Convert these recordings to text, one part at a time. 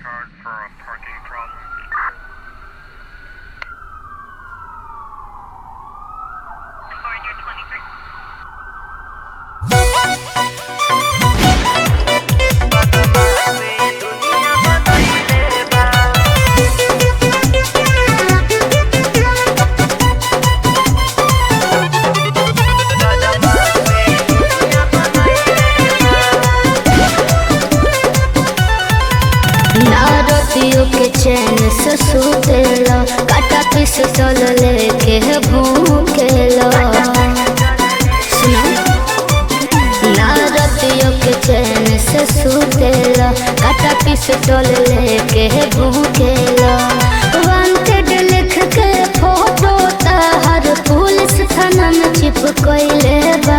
card for a parking problem. Foreigner 23. नारदियों के चैन से सुतेला काटा पिस्टल लेके भूखेला सुनो नारदियों के चैन से सुतेला काटा पिस्टल लेके भूखेला वांटेड लिख के फोटो ताहर पुलिस थाना में चिपकइले बा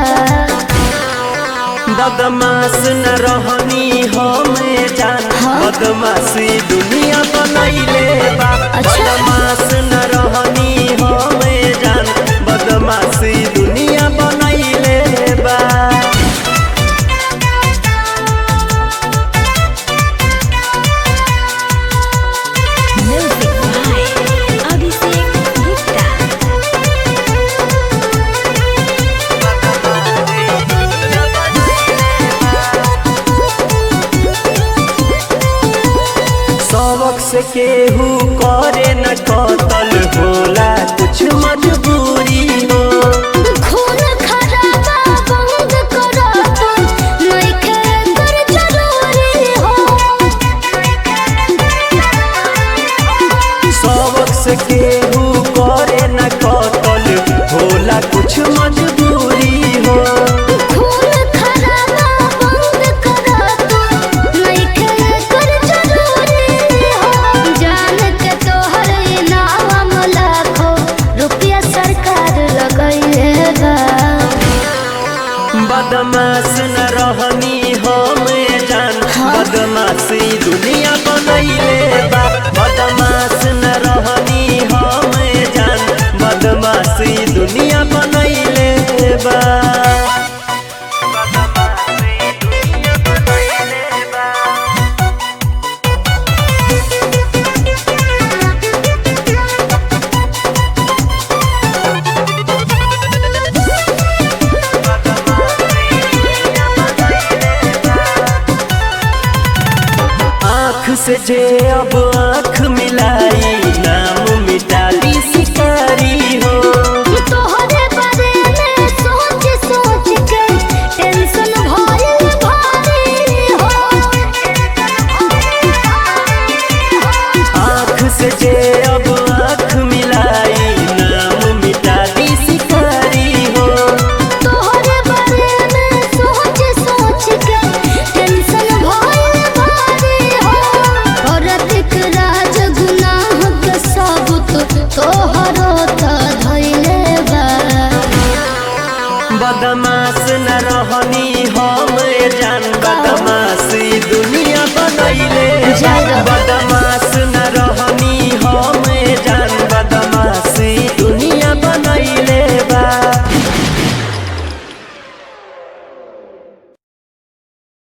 बदमाश न रहनी हमें जान बदमाशी दुनिया बनैले बा अच्छा। बदमाश न रहनी हमें जान बदमाशी दुनिया बनैले बा Music by Abhishek Gupta. सबक से केहू करे न कतल होला कुछ मजबूरी हो खून खराबा बंद करो तुम नइखे कर जरूरी हो सबक से केहू करे न कतल होला कुछ मजबूरी हो खून खराबा बंद करो तुम नइखे कर जरूरी हो जान के तोहर इनाम लाखों रुपया सरकार लगइले बा बदमाश न रहनी हमें जान बदमाशी दुनिया बनैले बा बदमाश न रहनी हमें जान बदमाशी दुनिया बनैले बा बदमाशी दुनिया बनैले बा आँख से जे अब आँख मिलाई नाम मिटा दी शिकारी हो तोहरे बारे में सोच सोच के टेंशन भइल भारी हो आँख से जे